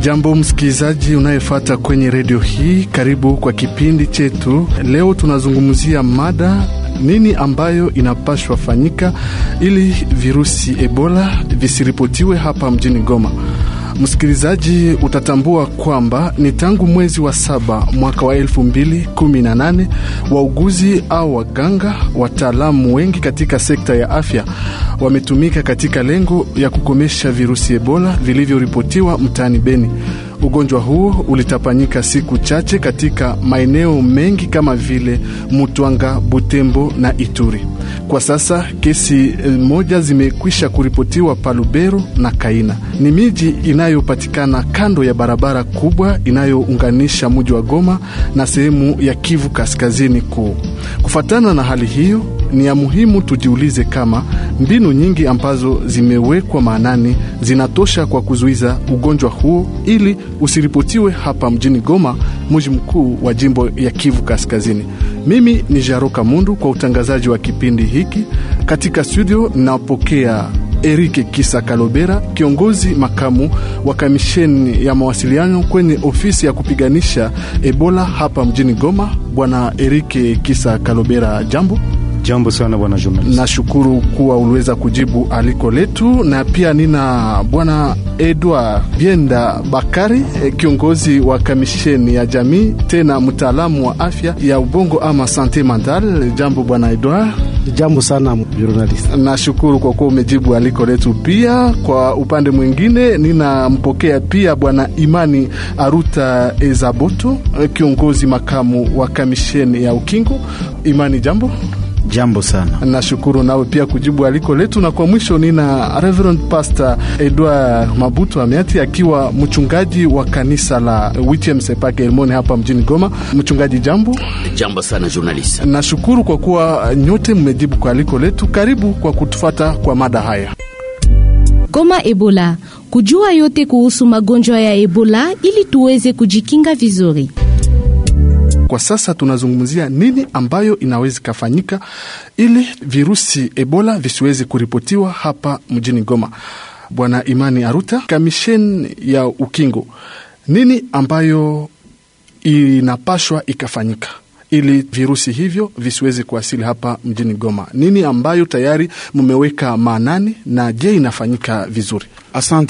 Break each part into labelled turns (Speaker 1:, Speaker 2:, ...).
Speaker 1: Jambo msikilizaji unayefuata kwenye redio hii, karibu kwa kipindi chetu. Leo tunazungumzia mada nini ambayo inapashwa fanyika ili virusi Ebola visiripotiwe hapa mjini Goma. Msikilizaji, utatambua kwamba ni tangu mwezi wa saba mwaka wa elfu mbili kumi na nane wauguzi au waganga wataalamu wengi katika sekta ya afya wametumika katika lengo ya kukomesha virusi Ebola vilivyoripotiwa mtaani Beni. Ugonjwa huo ulitapanyika siku chache katika maeneo mengi kama vile Mutwanga, Butembo na Ituri. Kwa sasa kesi moja zimekwisha kuripotiwa Palubero na Kaina. Ni miji inayopatikana kando ya barabara kubwa inayounganisha mji wa Goma na sehemu ya Kivu Kaskazini kuu. Kufuatana na hali hiyo, ni ya muhimu tujiulize kama mbinu nyingi ambazo zimewekwa maanani zinatosha kwa kuzuiza ugonjwa huo ili usiripotiwe hapa mjini Goma, mji mkuu wa jimbo ya Kivu Kaskazini. Mimi ni Jaroka Mundu kwa utangazaji wa kipindi hiki. Katika studio napokea Erike Kisa Kalobera, kiongozi makamu wa kamisheni ya mawasiliano kwenye ofisi ya kupiganisha Ebola hapa mjini Goma. Bwana Erike Kisa Kalobera, jambo.
Speaker 2: Jambo sana bwana journalist.
Speaker 1: Nashukuru kuwa uliweza kujibu aliko letu, na pia nina bwana Edward Bienda Bakari, kiongozi wa kamisheni ya jamii, tena mtaalamu wa afya ya ubongo ama sante mental. Jambo bwana Edward.
Speaker 3: Jambo sana journalist.
Speaker 1: Nashukuru kwa kuwa umejibu aliko letu. Pia kwa upande mwingine ninampokea pia bwana Imani Aruta Ezaboto, kiongozi makamu wa kamisheni ya ukingo. Imani, jambo.
Speaker 2: Jambo sana.
Speaker 1: Nashukuru nawe pia kujibu aliko letu, na kwa mwisho nina Reverend Pastor Edward Mabutu Amiati akiwa mchungaji wa kanisa la WTM Sepake Elmoni hapa mjini Goma. Mchungaji, jambo.
Speaker 4: Jambo sana journalist.
Speaker 1: Nashukuru kwa kuwa nyote mmejibu kwa aliko letu. Karibu kwa kutufata kwa mada haya.
Speaker 5: Goma Ebola, kujua yote kuhusu magonjwa ya Ebola ili tuweze kujikinga vizuri.
Speaker 1: Kwa sasa tunazungumzia nini ambayo inaweza ikafanyika ili virusi Ebola visiweze kuripotiwa hapa mjini Goma. Bwana Imani Aruta, kamisheni ya ukingo, nini ambayo inapashwa ikafanyika ili virusi hivyo visiweze kuwasili hapa mjini Goma? Nini ambayo tayari mmeweka maanani na je, inafanyika vizuri?
Speaker 2: Asante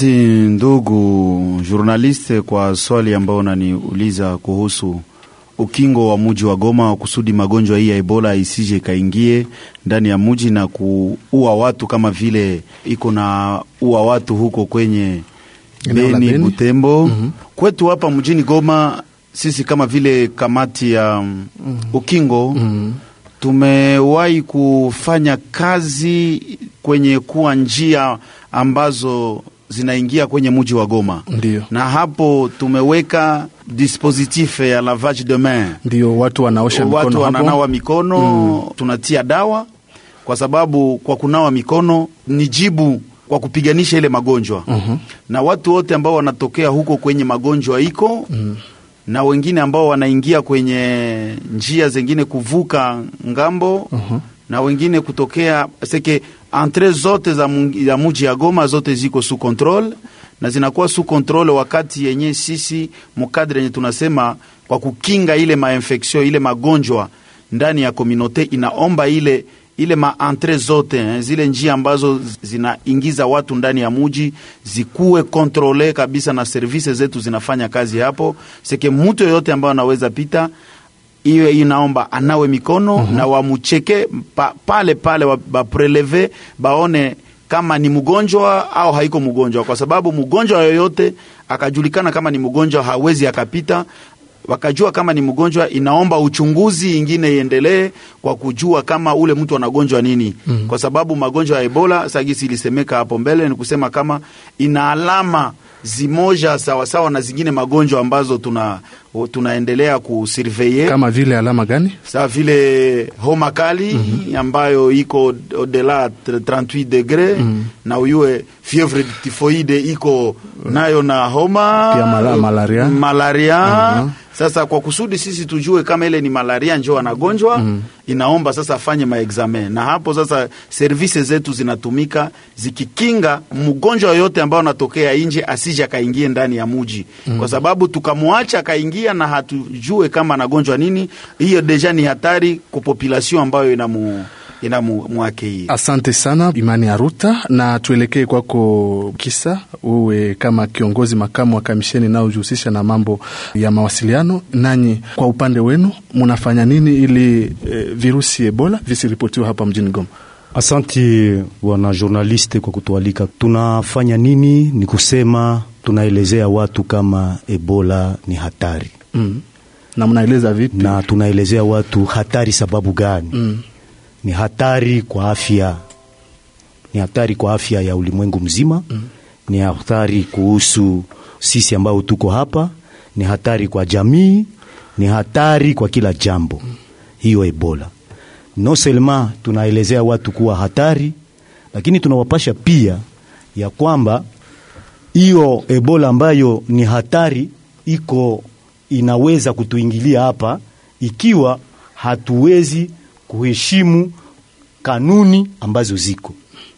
Speaker 2: ndugu journaliste kwa swali ambayo unaniuliza kuhusu ukingo wa muji wa Goma kusudi magonjwa hii ya Ebola isije ikaingie ndani ya muji na kuua watu kama vile iko na ua watu huko kwenye Beni, Beni, Butembo. mm -hmm. Kwetu hapa mjini Goma sisi kama vile kamati ya mm -hmm. ukingo mm -hmm. tumewahi kufanya kazi kwenye kuwa njia ambazo zinaingia kwenye muji wa Goma.
Speaker 1: Ndiyo.
Speaker 2: Na hapo tumeweka dispositif ya lavage de main,
Speaker 1: ndio watu wanaosha mikono,
Speaker 2: watu wananawa mikono mm. Tunatia dawa kwa sababu kwa kunawa mikono ni jibu kwa kupiganisha ile magonjwa mm -hmm. Na watu wote ambao wanatokea huko kwenye magonjwa iko mm. Na wengine ambao wanaingia kwenye njia zengine kuvuka ngambo mm -hmm. Na wengine kutokea seke entre zote za, za muji ya Goma zote ziko sous control na zinakuwa sous control wakati yenye sisi mukadre yenye tunasema kwa kukinga ile mainfection ile magonjwa ndani ya komunote inaomba ile ile maentre zote eh, zile njia ambazo zinaingiza watu ndani ya muji zikuwe kontrole kabisa, na service zetu zinafanya kazi hapo seke mtu yoyote ambayo anaweza pita iwe inaomba anawe mikono mm -hmm. na wamucheke pa, pale pale bapreleve baone kama ni mgonjwa au haiko mgonjwa, kwa sababu mgonjwa yoyote akajulikana kama ni mgonjwa hawezi akapita. Wakajua kama ni mgonjwa, inaomba uchunguzi ingine iendelee kwa kujua kama ule mtu anagonjwa nini mm -hmm. kwa sababu magonjwa ya Ebola sagisi ilisemeka hapo mbele, ni kusema kama ina alama zimoja sawasawa na zingine magonjwa ambazo tuna tunaendelea kusurveye.
Speaker 1: Kama vile alama gani?
Speaker 2: Sawa vile homa kali mm -hmm. ambayo iko odela 38 degre mm -hmm. na uyue fievre typhoide iko nayo na homa
Speaker 1: pia mala, malaria,
Speaker 2: malaria uh -huh. Sasa kwa kusudi sisi tujue kama ile ni malaria njo anagonjwa mm. Inaomba sasa afanye maexamen, na hapo sasa servisi zetu zinatumika zikikinga mgonjwa yoyote ambao anatokea nje asije akaingie ndani ya muji mm. Kwa sababu tukamwacha akaingia na hatujue kama anagonjwa nini, hiyo deja ni hatari kwa population ambayo inamu ina mwake hii.
Speaker 1: Asante sana Imani Aruta, na tuelekee kwako Kisa, uwe kama kiongozi makamu wa kamisheni inayojihusisha na mambo ya mawasiliano. Nanyi kwa upande wenu munafanya nini ili e, virusi Ebola visiripotiwa hapa mjini Goma?
Speaker 4: Asanti wana journaliste kwa kutualika. Tunafanya nini? Ni kusema tunaelezea watu kama Ebola ni hatari
Speaker 1: mm. na mnaeleza vipi?
Speaker 4: Na tunaelezea watu hatari sababu gani? mm ni hatari kwa afya, ni hatari kwa afya ya ulimwengu mzima mm. Ni hatari kuhusu sisi ambao tuko hapa, ni hatari kwa jamii, ni hatari kwa kila jambo mm. Hiyo Ebola no selma tunaelezea watu kuwa hatari, lakini tunawapasha pia ya kwamba hiyo Ebola ambayo ni hatari iko inaweza kutuingilia hapa ikiwa hatuwezi kuheshimu kanuni ambazo ziko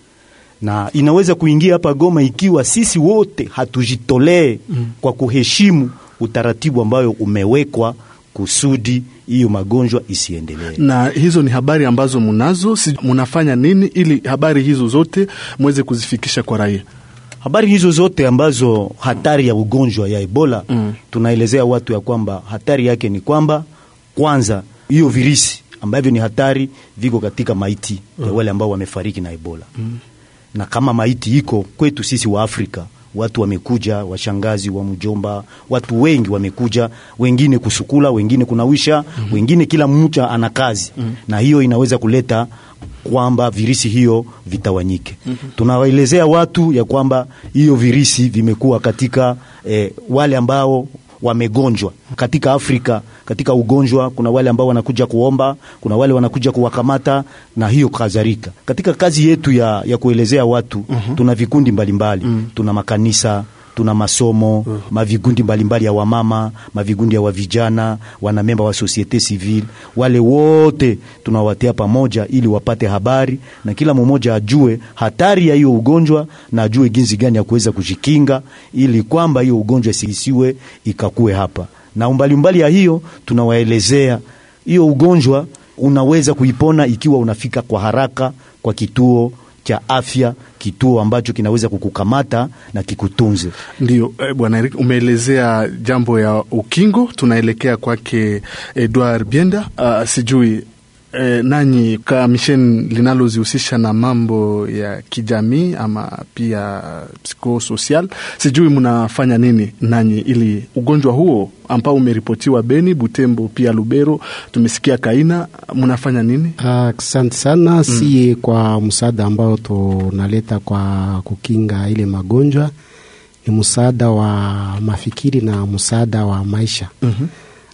Speaker 4: na inaweza kuingia hapa Goma ikiwa sisi wote hatujitolee mm. kwa kuheshimu utaratibu ambayo umewekwa kusudi hiyo magonjwa isiendelee.
Speaker 1: Na hizo ni habari ambazo munazo, si munafanya nini ili habari hizo zote mweze kuzifikisha kwa raia?
Speaker 4: Habari hizo zote ambazo hatari ya ugonjwa ya Ebola mm. tunaelezea watu ya kwamba hatari yake ni kwamba kwanza hiyo virisi ambavyo ni hatari viko katika maiti mm. ya wale ambao wamefariki na Ebola mm. na kama maiti iko kwetu sisi wa Afrika, watu wamekuja, washangazi wa mjomba, watu wengi wamekuja, wengine kusukula, wengine kunawisha mm. wengine kila mtu ana kazi mm. na hiyo inaweza kuleta kwamba virisi hiyo vitawanyike. mm -hmm. Tunawaelezea watu ya kwamba hiyo virisi vimekuwa katika eh, wale ambao wamegonjwa katika Afrika. Katika ugonjwa kuna wale ambao wanakuja kuomba, kuna wale wanakuja kuwakamata na hiyo kadhalika. Katika kazi yetu ya, ya kuelezea watu uh -huh. tuna vikundi mbalimbali uh -huh. tuna makanisa tuna masomo uh -huh. mavigundi mbalimbali ya wamama, mavigundi ya wavijana, wanamemba wa societe civile, wale wote tunawatia pamoja ili wapate habari na kila mmoja ajue hatari ya hiyo ugonjwa na ajue jinsi gani ya kuweza kujikinga ili kwamba hiyo ugonjwa isiwe ikakue hapa. Na umbali umbali ya hiyo tunawaelezea hiyo ugonjwa unaweza kuipona ikiwa unafika kwa haraka kwa kituo cha afya, kituo ambacho kinaweza kukukamata na kikutunze.
Speaker 1: Ndio eh, bwana Eric, umeelezea jambo ya ukingo. Tunaelekea kwake Edward Bienda. Uh, sijui eh, nanyi kamisheni linalozihusisha na mambo ya kijamii ama pia psikosocial, sijui mnafanya nini nanyi ili ugonjwa huo ambao umeripotiwa Beni, Butembo pia Lubero, tumesikia Kaina, mnafanya nini?
Speaker 3: Asante uh, sana mm. Sie kwa msaada ambao tunaleta kwa kukinga ile magonjwa ni msaada wa mafikiri na msaada wa maisha mm -hmm.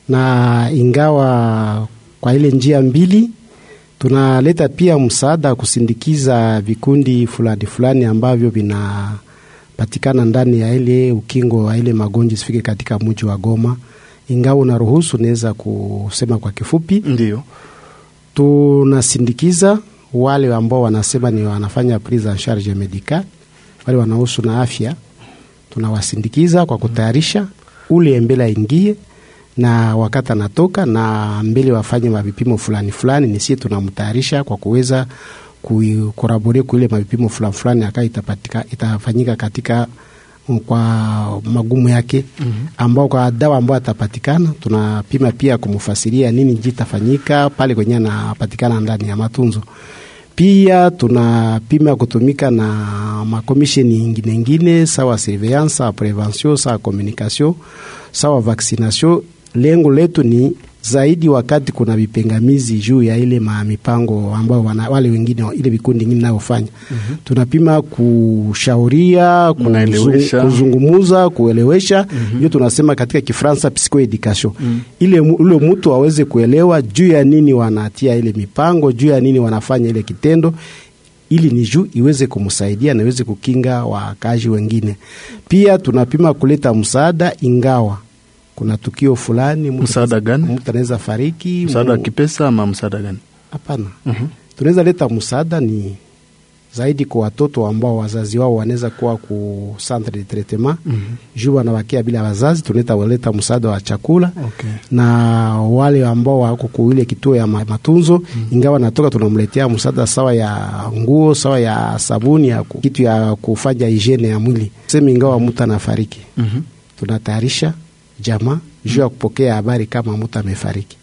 Speaker 3: na ingawa kwa ile njia mbili tunaleta pia msaada kusindikiza vikundi fulani fulani ambavyo vinapatikana ndani ya ile ukingo wa ile magonjwa isifike katika mji wa Goma. Ingawa unaruhusu, naweza kusema kwa kifupi,
Speaker 1: ndio
Speaker 3: tunasindikiza wale ambao wanasema ni wanafanya prise en charge medical, wale wanahusu na afya, tunawasindikiza kwa kutayarisha ule mbele aingie na wakati anatoka na mbele wafanye mavipimo fulani fulani, ni sie tunamtayarisha kwa kuweza kukorabore kuile mavipimo fulani fulani aka itapatika itafanyika katika kwa magumu yake mm -hmm. ambao kwa dawa ambao atapatikana tunapima pia kumfasiria nini jitafanyika pale kwenye anapatikana ndani ya matunzo. Pia tunapima kutumika na makomisheni ingine ingine sawa surveillance, sawa prevention, sawa communication, sawa vaccination lengo letu ni zaidi wakati kuna vipengamizi juu ya ile mipango ambao wana, wale wengine ile vikundi ingine nayofanya mm -hmm. tunapima kushauria
Speaker 1: Kunaelewesha.
Speaker 3: kuzungumuza kuelewesha hiyo mm -hmm. tunasema katika Kifransa psychoeducation mm -hmm. ile ule mtu aweze kuelewa juu ya nini wanatia ile mipango juu ya nini wanafanya ile kitendo ili ni juu iweze kumsaidia na iweze kukinga wakazi wengine. Pia tunapima kuleta msaada ingawa kuna tukio fulani, mtu
Speaker 1: Msaada
Speaker 3: anaweza-
Speaker 1: gani?
Speaker 3: Mtu anaweza fariki,
Speaker 1: msaada wa
Speaker 3: mu-
Speaker 1: kipesa ama msaada gani?
Speaker 3: Hapana, tunaweza leta msaada ni zaidi kwa watoto ambao wazazi wao wanaweza kuwa ku centre de traitement juu wanawakia bila wazazi, tunaweza waleta msaada wa chakula
Speaker 1: Okay.
Speaker 3: na wale ambao wako ku ile kituo ya ma- matunzo ingawa natoka tunamletea msaada sawa ya nguo sawa ya sabuni ya ku- kitu ya kufanya hygiene ya mwili sema, ingawa mtu anafariki tunatayarisha jamaa juu ya kupokea habari kama mtu amefariki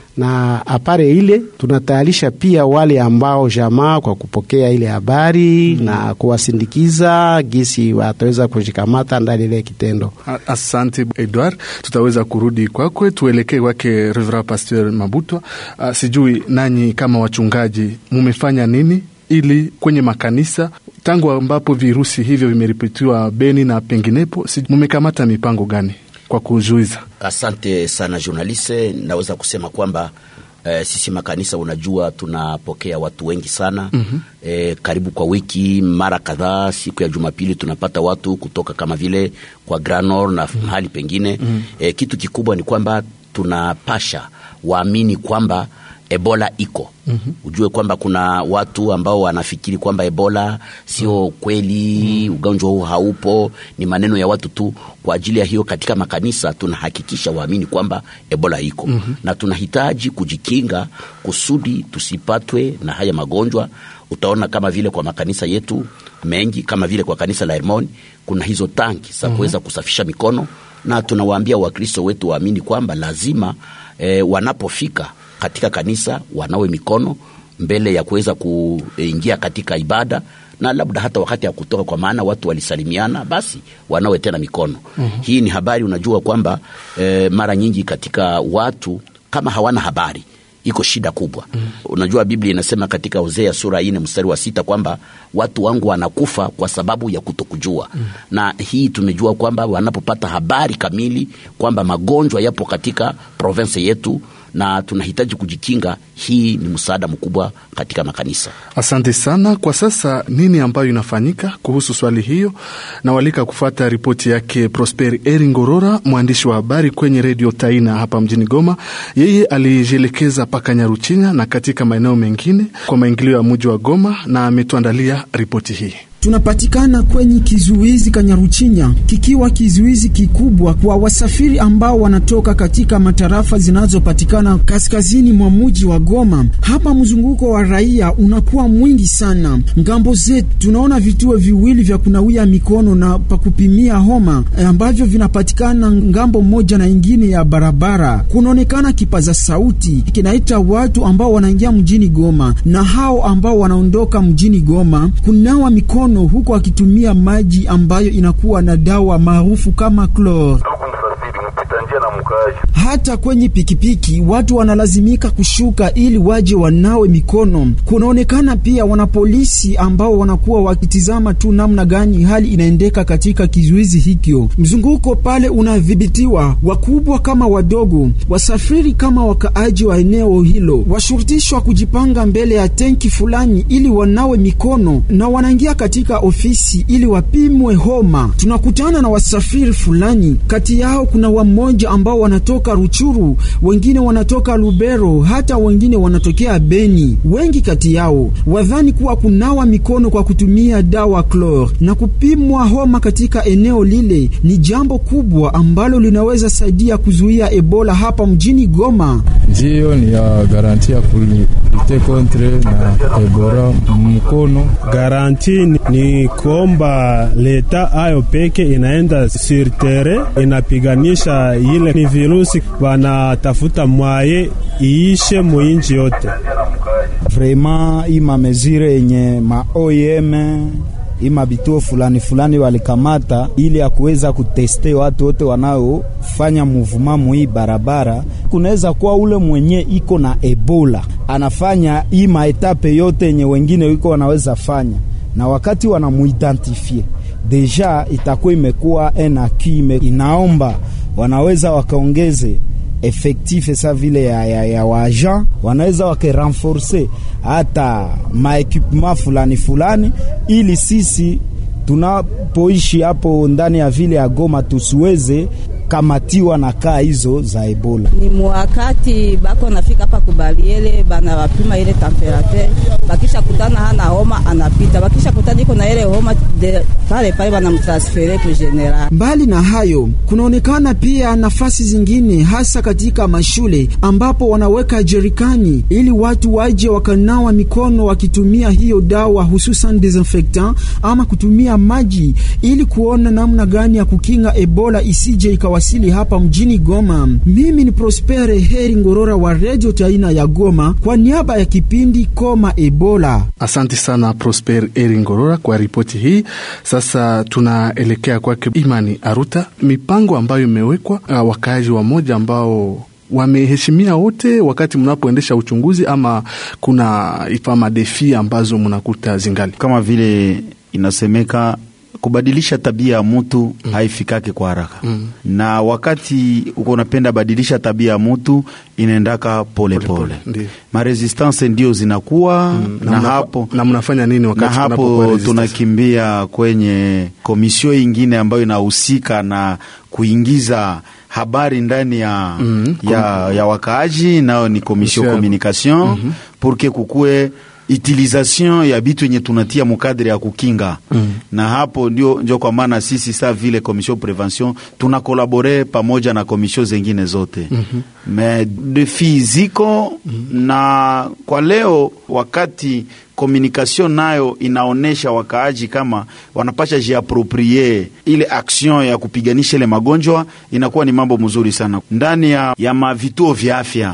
Speaker 3: na apare ile tunatayarisha pia wale ambao jamaa kwa kupokea ile habari na kuwasindikiza gisi wataweza kujikamata ndani ile kitendo.
Speaker 1: A- Asante Edward, tutaweza kurudi kwakwe, tuelekee kwake Reverend Pasteur Mabutwa. Uh, sijui nanyi kama wachungaji mumefanya nini ili kwenye makanisa tangu ambapo virusi hivyo vimeripotiwa Beni na penginepo, si- mumekamata mipango gani kwa kuzuiza?
Speaker 6: Asante sana journaliste, naweza kusema kwamba eh, sisi makanisa, unajua tunapokea watu wengi sana mm-hmm. eh, karibu kwa wiki mara kadhaa. Siku ya Jumapili tunapata watu kutoka kama vile kwa Granor na mm-hmm. mahali pengine mm-hmm. eh, kitu kikubwa ni kwamba tunapasha waamini kwamba Ebola iko mm-hmm. Ujue kwamba kuna watu ambao wanafikiri kwamba Ebola sio kweli mm-hmm. Ugonjwa huu haupo, ni maneno ya watu tu. Kwa ajili ya hiyo, katika makanisa tunahakikisha waamini kwamba Ebola iko mm-hmm. na tunahitaji kujikinga kusudi tusipatwe na haya magonjwa. Utaona kama vile kwa makanisa yetu mengi, kama vile kwa kanisa la Hermoni kuna hizo tanki za kuweza kusafisha mikono, na tunawaambia Wakristo wetu waamini kwamba lazima eh, wanapofika katika kanisa wanawe mikono mbele ya kuweza kuingia katika ibada na labda hata wakati ya kutoka, kwa maana watu walisalimiana, basi wanawe tena mikono. mm-hmm. Hii ni habari, unajua kwamba eh, mara nyingi katika watu kama hawana habari iko shida kubwa. mm. Unajua Biblia inasema katika Hosea sura ine mstari wa sita kwamba watu wangu wanakufa kwa sababu ya kutokujua. mm. Na hii tumejua kwamba wanapopata habari kamili kwamba magonjwa yapo katika province yetu na tunahitaji kujikinga, hii ni msaada mkubwa katika makanisa.
Speaker 1: Asante sana. Kwa sasa nini ambayo inafanyika kuhusu swali hiyo? Nawalika kufuata ripoti yake Prosper Eringorora, mwandishi wa habari kwenye redio Taina hapa mjini Goma. Yeye alijielekeza paka Nyaruchinya na katika maeneo mengine kwa maingilio ya mji wa Goma na ametuandalia ripoti hii.
Speaker 7: Tunapatikana kwenye kizuizi Kanyaruchinya, kikiwa kizuizi kikubwa kwa wasafiri ambao wanatoka katika matarafa zinazopatikana kaskazini mwa mji wa Goma. Hapa mzunguko wa raia unakuwa mwingi sana. Ngambo zetu tunaona vituo viwili vya kunawia mikono na pa kupimia homa ambavyo vinapatikana ngambo moja na ingine ya barabara. Kunaonekana kipaza sauti kinaita watu ambao wanaingia mjini Goma na hao ambao wanaondoka mjini Goma kunawa mikono huku akitumia maji ambayo inakuwa na dawa maarufu kama klor. Hata kwenye pikipiki watu wanalazimika kushuka ili waje wanawe mikono. Kunaonekana pia wanapolisi ambao wanakuwa wakitizama tu namna gani hali inaendeka katika kizuizi hikyo. Mzunguko pale unadhibitiwa, wakubwa kama wadogo, wasafiri kama wakaaji wa eneo hilo washurutishwa kujipanga mbele ya tenki fulani ili wanawe mikono na wanaingia katika ofisi ili wapimwe homa. Tunakutana na wasafiri fulani, kati yao kuna wamoja ambao wanatoka Ruchuru, wengine wanatoka Lubero, hata wengine wanatokea Beni. Wengi kati yao wadhani kuwa kunawa mikono kwa kutumia dawa klor na kupimwa homa katika eneo lile ni jambo kubwa ambalo linaweza saidia kuzuia Ebola hapa mjini Goma.
Speaker 8: Ndiyo ni ya garanti ya kulite kontre na Ebola mkono.
Speaker 9: Garanti ni, ni kuomba leta ayo peke inaenda sur terrain inapiganisha ile ni virusi, wanatafuta mwaye iishe muinji yote.
Speaker 10: Vraiment ima mezire yenye ma OIM ima bituo fulani fulani walikamata ili ya kuweza kuteste watu wote wanaofanya muvuma muhii barabara. Kunaweza kuwa ule mwenye iko na Ebola anafanya hii maetape yote yenye wengine wiko wanaweza fanya, na wakati wanamuidentifie deja itakuwa imekuwa enakime, inaomba wanaweza wakaongeze efektife sa vile ya, ya, ya waagent wanaweza wakerenforce hata maekipema fulani fulani, ili sisi tunapoishi hapo ndani ya vile ya Goma tusiweze kukamatiwa na kaa hizo za Ebola.
Speaker 11: Ni mwakati bako nafika hapa kubaliele, bana wapima ile temperature, bakisha kutana hana homa anapita, bakisha kutana iko na ile homa de pale pale banamtransfere ku general.
Speaker 7: Mbali na hayo, kunaonekana pia nafasi zingine, hasa katika mashule ambapo wanaweka jerikani ili watu waje wakanawa mikono wakitumia hiyo dawa, hususan desinfectant ama kutumia maji ili kuona namna gani ya kukinga Ebola isije ikawasili hapa mjini Goma. Mimi ni Prospere Heri Ngorora wa Radio Taina ya Goma kwa niaba ya kipindi Koma Ebola.
Speaker 1: Asante sana Prosper Eri Ngorora kwa ripoti hii. Sasa tunaelekea kwake Imani Aruta, mipango ambayo imewekwa uh, wakaaji wa moja ambao wameheshimia wote wakati mnapoendesha uchunguzi, ama kuna ifama defi ambazo mnakuta zingali
Speaker 2: kama vile inasemeka kubadilisha tabia ya mutu mm. haifikake kwa haraka mm. na wakati uko unapenda badilisha tabia ya mutu inaendaka polepole pole. maresistance ndio zinakuwa mm.
Speaker 1: na,
Speaker 2: na
Speaker 1: mna,
Speaker 2: hapo
Speaker 1: na mnafanya nini wakati
Speaker 2: na hapo tunakimbia kwenye komisio ingine ambayo inahusika na kuingiza habari ndani ya, mm -hmm. ya, ya wakaaji nayo ni komisio communication mm -hmm. purke kukue utilisation ya bitu yenye tunatia mukadre ya kukinga mm. na hapo ndio, ndio kwa maana sisi sa vile commission prevention tuna kolabore pamoja na komisio zengine zote mm -hmm. me defi ziko mm -hmm. na kwa leo wakati communication nayo inaonesha wakaaji kama wanapasha jiaproprie ile action ya kupiganisha ile magonjwa, inakuwa ni mambo mzuri sana ndani ya, ya mavituo vya afya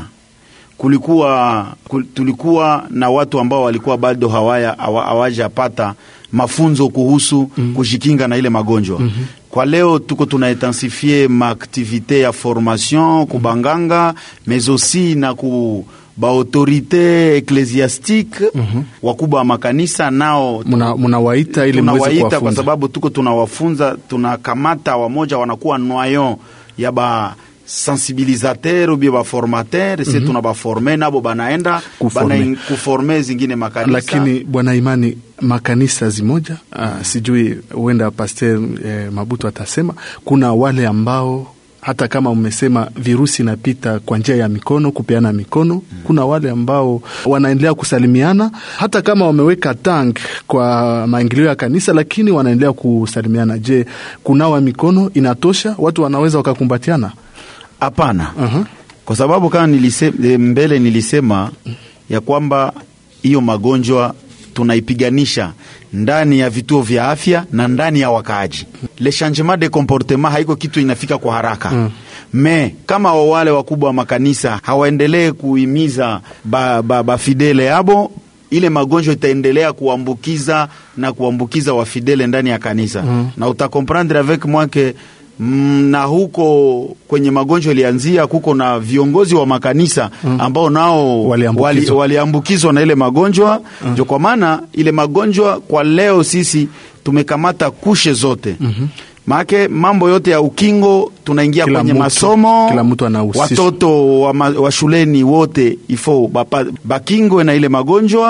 Speaker 2: kulikuwa kul, tulikuwa na watu ambao walikuwa bado hawaya hawajapata mafunzo kuhusu mm -hmm. kujikinga na ile magonjwa mm -hmm. Kwa leo tuko tunaintensifie maaktivite ya formation kubanganga mais aussi na ku baautorite eklesiastique mm -hmm. wakubwa wa makanisa nao
Speaker 1: munawaita muna ili
Speaker 2: tunawaita kwa sababu tuko tunawafunza, tunakamata wamoja wanakuwa noyon ya ba sensibilisateur ubie baformateur mm -hmm. se tuna baforme nabo banaenda bana kuforme zingine makanisa.
Speaker 1: Lakini bwana Imani, makanisa zimoja uh, sijui huenda Pasteur eh, Mabutu atasema kuna wale ambao hata kama umesema virusi inapita kwa njia ya mikono, kupeana mikono. Kuna wale ambao wanaendelea kusalimiana hata kama wameweka tank kwa maingilio ya kanisa, lakini wanaendelea kusalimiana. Je, kunawa mikono inatosha? Watu wanaweza wakakumbatiana?
Speaker 2: Hapana. uh -huh. Kwa sababu kama nilise, mbele nilisema ya kwamba hiyo magonjwa tunaipiganisha ndani ya vituo vya afya na ndani ya wakaaji. Le changement de comportement haiko kitu inafika kwa haraka mm. Me kama wale wakubwa wa makanisa hawaendelee kuhimiza bafidele ba, ba yabo ile magonjwa itaendelea kuambukiza na kuambukiza wafidele ndani ya kanisa mm. na utakomprendre avec moi que na huko kwenye magonjwa ilianzia, kuko na viongozi wa makanisa ambao nao waliambukizwa wali na ile magonjwa ndio mm. Kwa maana ile magonjwa kwa leo sisi tumekamata kushe zote mm -hmm. Maake mambo yote ya ukingo tunaingia kwenye
Speaker 1: mutu,
Speaker 2: masomo
Speaker 1: kila mtu anahusishwa.
Speaker 2: Watoto wa, ma, wa shuleni wote ifo bakingwe na ile magonjwa,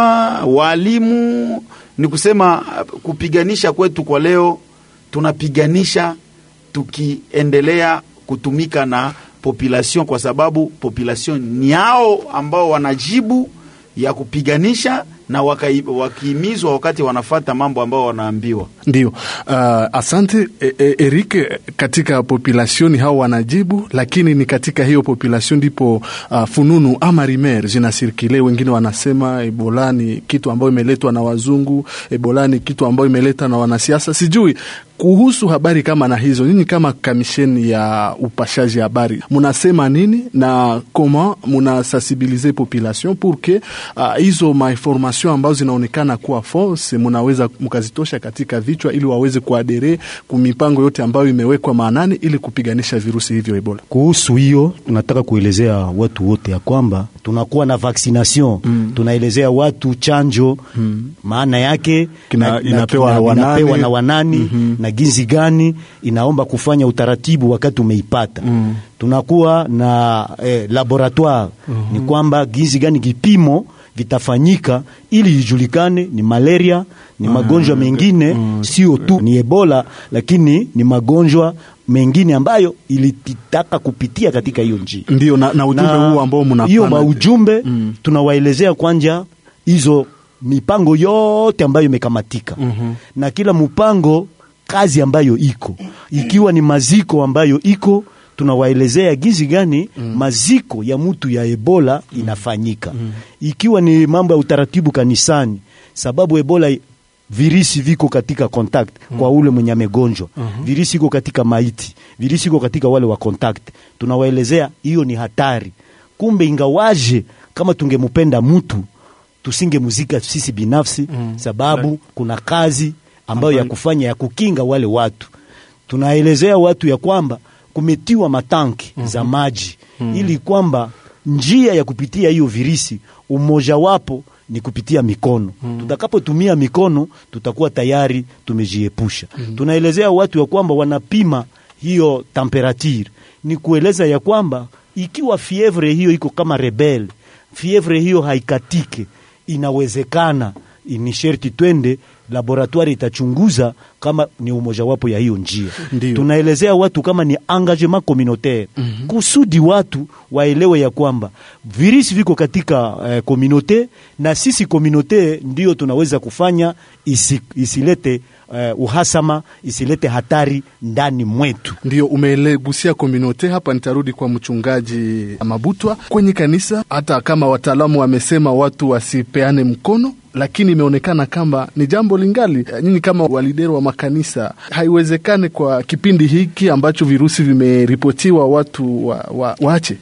Speaker 2: walimu. Ni kusema kupiganisha kwetu kwa leo tunapiganisha tukiendelea kutumika na population kwa sababu population ni hao ambao wanajibu ya kupiganisha na wakihimizwa wakati wanafata mambo ambao wanaambiwa.
Speaker 1: Ndio. Uh, asante e, e, Eric, katika population hao wanajibu, lakini ni katika hiyo population ndipo uh, fununu ama rimer zinasirkile. Wengine wanasema Ebola ni kitu ambayo imeletwa na wazungu, Ebola ni kitu ambayo imeletwa na wanasiasa. Sijui kuhusu habari kama na hizo, nyinyi kama kamisheni ya upashaji habari munasema nini na koma munasensibilize population pour que uh, hizo mainformation ambazo zinaonekana kuwa false munaweza mkazitosha katika vichwa ili waweze kuadere kumipango yote ambayo imewekwa maanani ili kupiganisha virusi hivyo Ebola.
Speaker 4: Kuhusu hiyo tunataka kuelezea watu wote ya kwamba tunakuwa na vaccination mm. tunaelezea watu chanjo mm. maana yake
Speaker 1: Kina,
Speaker 4: na,
Speaker 1: inapewa,
Speaker 4: na,
Speaker 1: wanani,
Speaker 4: inapewa na wanani mm -hmm. na ginzi gani inaomba kufanya utaratibu wakati umeipata mm. tunakuwa na eh, laboratoire mm -hmm. ni kwamba ginzi gani kipimo vitafanyika ili ijulikane ni malaria ni magonjwa mengine sio tu ni ebola lakini ni magonjwa mengine ambayo ilitaka kupitia katika hiyo njia
Speaker 1: ndio na, na ujumbe huu ambao mnapana
Speaker 4: hiyo maujumbe mm. tunawaelezea kwanja hizo mipango yote ambayo imekamatika mm-hmm. na kila mpango kazi ambayo iko ikiwa ni maziko ambayo iko tunawaelezea gizi gani mm. maziko ya mtu ya ebola inafanyika mm. ikiwa ni mambo ya utaratibu kanisani sababu ebola virisi viko katika contact mm. kwa ule mwenye amegonjwa uh-huh. virisi iko katika maiti virisi iko katika wale wa contact tunawaelezea hiyo ni hatari kumbe ingawaje kama tungemupenda mtu tusingemuzika sisi binafsi mm. sababu right. kuna kazi ambayo ya kufanya ya kukinga wale watu tunaelezea watu ya kwamba kumetiwa matanki mm-hmm. za maji mm-hmm. ili kwamba njia ya kupitia hiyo virisi umojawapo ni kupitia mikono mm. tutakapotumia mikono tutakuwa tayari tumejiepusha mm. tunaelezea watu ya kwamba wanapima hiyo temperature ni kueleza ya kwamba ikiwa fievre hiyo iko kama rebel fievre hiyo haikatike inawezekana ni sherti twende laboratoire itachunguza kama ni umojawapo ya hiyo njia
Speaker 1: Ndiyo.
Speaker 4: tunaelezea watu kama ni engagement communautaire mm-hmm. kusudi watu waelewe ya kwamba virisi viko katika eh, komunote na sisi komunote ndio tunaweza kufanya isi, isilete uh, uhasama isilete hatari ndani mwetu
Speaker 1: ndio umelegusia komunote hapa nitarudi kwa mchungaji mabutwa kwenye kanisa hata kama wataalamu wamesema watu wasipeane mkono lakini imeonekana kama ni jambo lingali nyinyi kama walidero wa makanisa haiwezekane kwa kipindi hiki ambacho virusi vimeripotiwa watu wa, wa, waache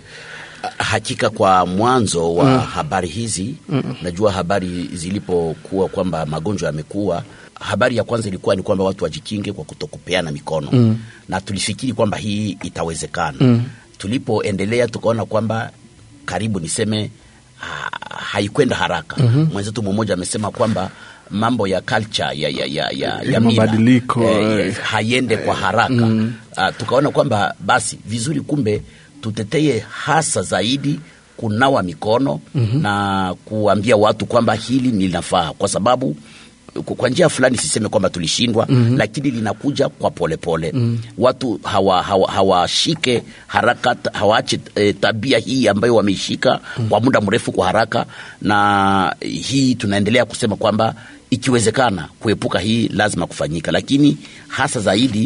Speaker 6: hakika kwa mwanzo wa mm. habari hizi mm. najua habari zilipokuwa kwamba magonjwa yamekuwa habari ya kwanza ilikuwa ni kwamba watu wajikinge kwa kutokupeana mikono mm. na tulifikiri kwamba hii itawezekana mm. tulipoendelea tukaona kwamba karibu niseme ha, haikwenda haraka mm-hmm. mwenzetu mmoja amesema kwamba mambo ya culture ya, ya, ya, ya, ya
Speaker 1: mabadiliko
Speaker 6: eh, haiende kwa haraka mm. uh, tukaona kwamba basi vizuri kumbe tuteteye hasa zaidi kunawa mikono mm-hmm. na kuambia watu kwamba hili linafaa kwa sababu kwa njia fulani siseme kwamba tulishindwa mm-hmm. lakini linakuja kwa polepole pole. mm-hmm. watu hawashike hawa, hawa haraka hawaache e, tabia hii ambayo wameishika mm-hmm. kwa muda mrefu kwa haraka na hii tunaendelea kusema kwamba ikiwezekana kuepuka hii lazima kufanyika lakini hasa zaidi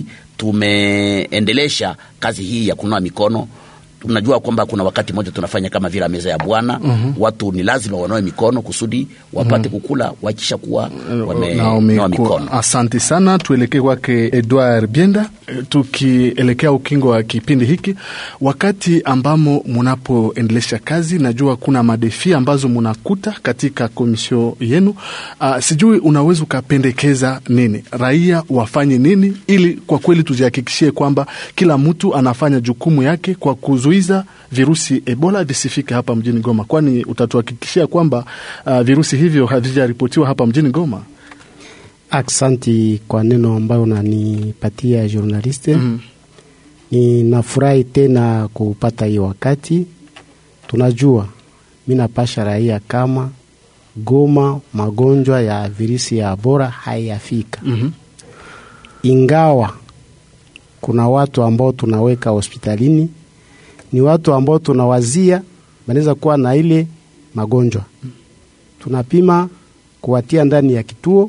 Speaker 6: tumeendelesha kazi hii ya kunawa mikono tunajua kwamba kuna wakati mmoja tunafanya kama vile meza ya Bwana mm-hmm. watu ni lazima wanawe mikono kusudi wapate mm-hmm. kukula wakisha kuwa wamenawa mikono.
Speaker 1: Asante sana, tuelekee kwake Edward Bienda, tukielekea ukingo wa kipindi hiki, wakati ambamo munapoendelesha kazi, najua kuna madefi ambazo munakuta katika komisio yenu. Uh, sijui unaweza ukapendekeza nini, raia wafanye nini ili kwa kweli tujihakikishie kwamba kila mtu anafanya jukumu yake kwa kuzuia kuzuiza virusi Ebola visifike hapa mjini Goma, kwani utatuhakikishia kwamba uh, virusi hivyo havijaripotiwa hapa mjini Goma?
Speaker 3: Aksanti kwa neno ambayo unanipatia journaliste. mm. Ninafurahi tena kupata hiyo wakati. Tunajua mi napasha raia kama Goma magonjwa ya virusi ya Ebola hayafika.
Speaker 1: mm-hmm.
Speaker 3: Ingawa kuna watu ambao tunaweka hospitalini ni watu ambao tunawazia wanaweza kuwa na ile magonjwa. Tunapima kuwatia ndani ya kituo,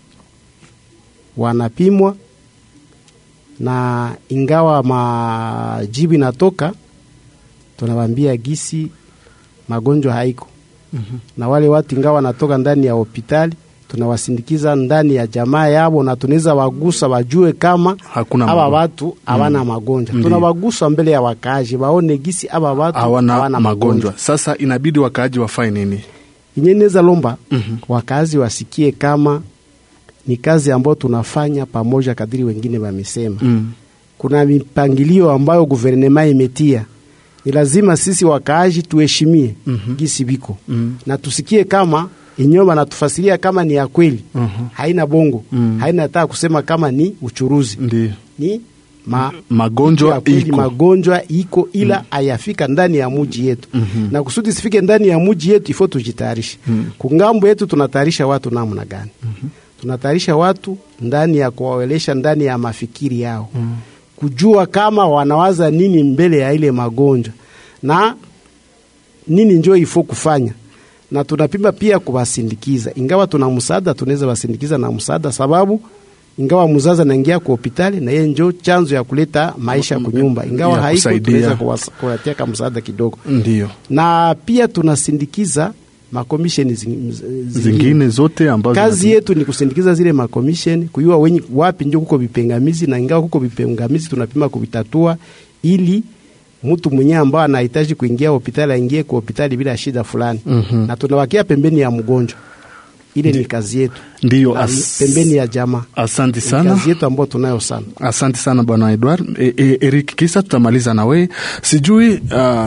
Speaker 3: wanapimwa na ingawa majibu inatoka, tunawambia gisi magonjwa haiko. mm-hmm. na wale watu ingawa wanatoka ndani ya hospitali tunawasindikiza ndani ya jamaa yabo na tunaweza wagusa wajue kama aba watu hawana mm. magonjwa. Tunawagusa mbele ya wakaaji waone gisi aba watu hawana magonjwa.
Speaker 1: Sasa inabidi wakaaji wafanye nini?
Speaker 3: Inye neza lomba mm-hmm. wakaaji wasikie kama ni kazi ambayo tunafanya pamoja, kadiri wengine wamesema. mm. kuna mipangilio ambayo guvernema imetia ni lazima sisi wakaaji tuheshimie mm-hmm. gisi biko mm-hmm. na tusikie kama enyewe wanatufasiria kama ni ya kweli uh-huh. haina bongo uh-huh. haina hata kusema kama ni uchuruzi
Speaker 1: Ndiyo.
Speaker 3: ni ma,
Speaker 1: magonjwa
Speaker 3: ya kweli
Speaker 1: iko.
Speaker 3: magonjwa iko ila hayafika ndani ya muji yetu na kusudi sifike ndani ya muji yetu ifo tujitayarishe kungambo yetu tunatayarisha watu namna gani tunatayarisha watu ndani ya kuwaelesha ndani ya mafikiri yao kujua kama wanawaza nini mbele ya ile magonjwa na nini njo ifo kufanya na tunapima pia kuwasindikiza ingawa tuna msaada tunaweza wasindikiza na msaada sababu ingawa mzazi anaingia kwa hospitali na yeye njo chanzo ya kuleta maisha kunyumba ingawa
Speaker 1: Ya
Speaker 3: haiko
Speaker 1: kusaidia.
Speaker 3: tunaweza kuwas- kuwatia kama msaada kidogo
Speaker 1: Ndio
Speaker 3: na pia tunasindikiza makomisheni zing- zingine
Speaker 1: zingine zote ambazo
Speaker 3: kazi yetu ni kusindikiza zile makomisheni kuyua wenye wapi ndio kuko vipengamizi na ingawa kuko vipengamizi tunapima kuvitatua ili mtu mwenyewe ambao anahitaji kuingia hospitali aingie kwa hospitali bila shida fulani
Speaker 1: Mhm.
Speaker 3: na tunawakia pembeni ya mgonjwa ile ni kazi yetu
Speaker 1: Ndiyo,
Speaker 3: Na
Speaker 1: as-
Speaker 3: pembeni ya jamaa
Speaker 1: Asante
Speaker 3: Ni
Speaker 1: sana.
Speaker 3: kazi yetu ambayo tunayo sana
Speaker 1: Asante sana bwana Edward. E, e, Eric, kisa tutamaliza na wewe. Sijui uh,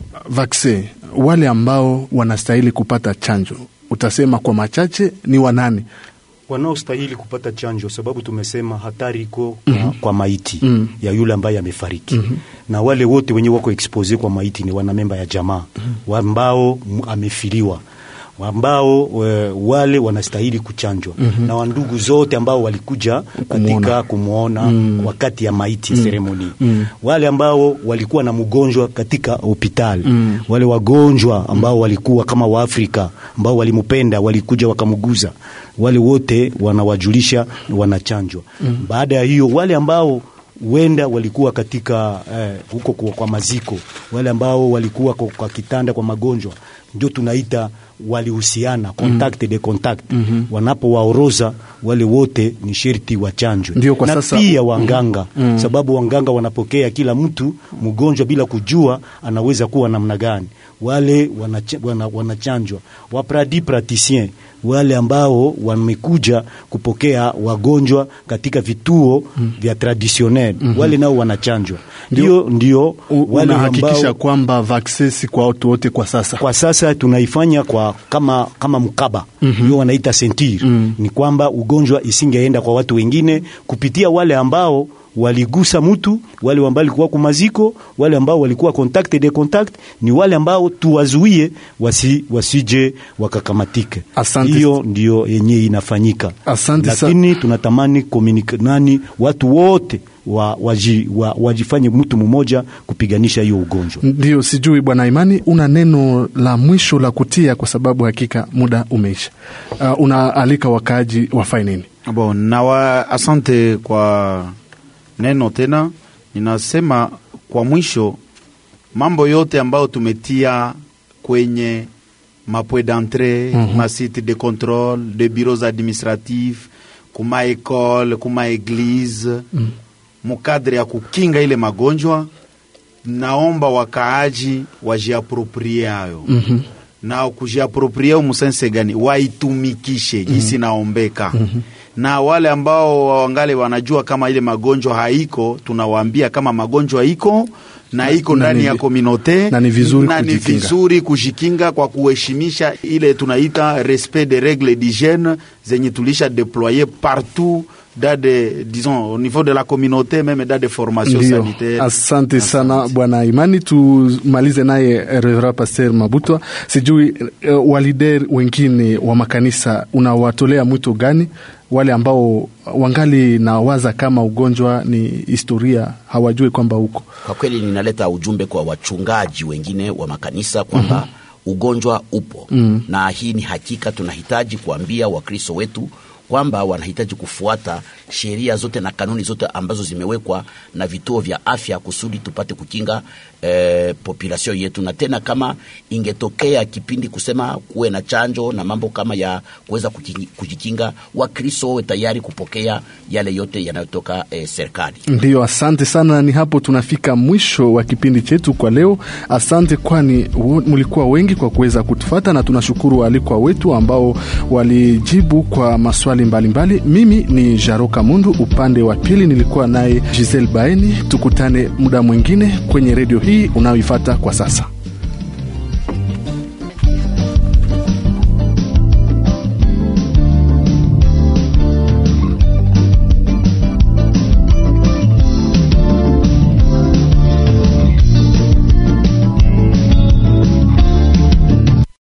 Speaker 1: vaksin wale ambao wanastahili kupata chanjo, utasema kwa machache ni wanani?
Speaker 4: wanaostahili kupata chanjo, sababu tumesema hatari iko kwa, kwa maiti
Speaker 1: Mhm.
Speaker 4: ya yule ambaye amefariki na wale wote wenye wako expose kwa maiti ni wanamemba ya jamaa ambao m- amefiliwa ambao e, wale wanastahili kuchanjwa na wandugu zote ambao walikuja katika kumwona wakati ya maiti seremoni wale ambao walikuwa na mgonjwa katika hospitali wale wagonjwa ambao walikuwa kama Waafrika ambao walimpenda walikuja wakamguza wale wote wanawajulisha wanachanjwa baada ya hiyo wale ambao wenda walikuwa katika eh, huko kwa, kwa maziko wale ambao walikuwa kwa, kwa kitanda kwa magonjwa ndio tunaita walihusiana contact de contact wanapowaoroza wale wote ni sherti wachanjwe
Speaker 1: Ndio kwa
Speaker 4: na
Speaker 1: sasa-
Speaker 4: pia wanganga sababu wanganga wanapokea kila mtu mgonjwa bila kujua anaweza kuwa namna gani wale wanacha- wana- wanachanjwa wapradi praticien wale ambao wamekuja kupokea wagonjwa katika vituo vya traditionnel wale nao wanachanjwa ndio ndio
Speaker 1: U-
Speaker 4: wale
Speaker 1: Unahakikisha
Speaker 4: ambao
Speaker 1: kwamba vaksin si kwa watu wote kwa sasa?
Speaker 4: kwa sasa tunaifanya kwa kama kama mkaba hiyo wanaita sentir ni kwamba ugonjwa isingeenda kwa watu wengine kupitia wale ambao waligusa mtu wale ambao walikuwa kumaziko wale ambao walikuwa contact de contact ni wale ambao tuwazuie wasi, wasije wakakamatike
Speaker 1: Asante.
Speaker 4: hiyo ndio yenye inafanyika
Speaker 1: Asante sa-
Speaker 4: lakini tunatamani communica- nani watu wote wa, waji, wa, wajifanye mtu mmoja kupiganisha hiyo ugonjwa
Speaker 1: Ndio, sijui bwana Imani, una neno la mwisho la kutia, kwa sababu hakika muda umeisha. Uh, unaalika wakaaji wafanye nini?
Speaker 2: Bon, nawa asante kwa neno tena. Ninasema kwa mwisho, mambo yote ambayo tumetia kwenye mapwe d'entrée
Speaker 1: Mhm.
Speaker 2: ma site de contrôle de bureaux administratifs kuma ekole kuma eglise mukadre ya kukinga ile magonjwa, naomba wakaaji wajiaproprie hayo
Speaker 1: Mhm.
Speaker 2: na kujiaproprie musense gani waitumikishe gisi naombeka na wale ambao wangali wanajua kama ile magonjwa haiko, tunawaambia kama magonjwa iko na iko
Speaker 1: Na
Speaker 2: ndani
Speaker 1: ni-
Speaker 2: ya kominote
Speaker 1: na ni vizuri
Speaker 2: na ni
Speaker 1: kujikinga.
Speaker 2: vizuri kujikinga kwa kuheshimisha ile tunaita respect des règles d'hygiène zenye tulisha déployer partout dans des, disons au niveau de la communauté même dans des formations
Speaker 1: Ndio,
Speaker 2: sanitaires.
Speaker 1: asante sana bwana Imani. Tumalize naye Reverend Pasteur Mabutwa, sijui uh, walider wengine wa makanisa unawatolea mwito gani, wale ambao wangali na waza kama ugonjwa ni historia, hawajui kwamba huko
Speaker 6: Kwa kweli ninaleta ujumbe kwa wachungaji wengine wa makanisa kwamba ugonjwa upo
Speaker 1: Mhm.
Speaker 6: na hii ni hakika. Tunahitaji kuambia Wakristo wetu kwamba wanahitaji kufuata sheria zote na kanuni zote ambazo zimewekwa na vituo vya afya kusudi tupate kukinga eh, population yetu. Na tena kama ingetokea kipindi kusema kuwe na chanjo na mambo kama ya kuweza kuki- kujikinga, Wakristo wawe tayari kupokea yale yote yanayotoka eh, serikali.
Speaker 1: Ndiyo, asante sana. Ni hapo tunafika mwisho wa kipindi chetu kwa leo. Asante kwani wo- mlikuwa wengi kwa kuweza kutufata, na tunashukuru waalikwa wetu ambao walijibu kwa maswali mbalimbali mbali. Mimi ni Jaroka Mundu, upande wa pili nilikuwa naye Giselle Baeni. Tukutane muda mwingine kwenye redio hii unayoifata kwa sasa.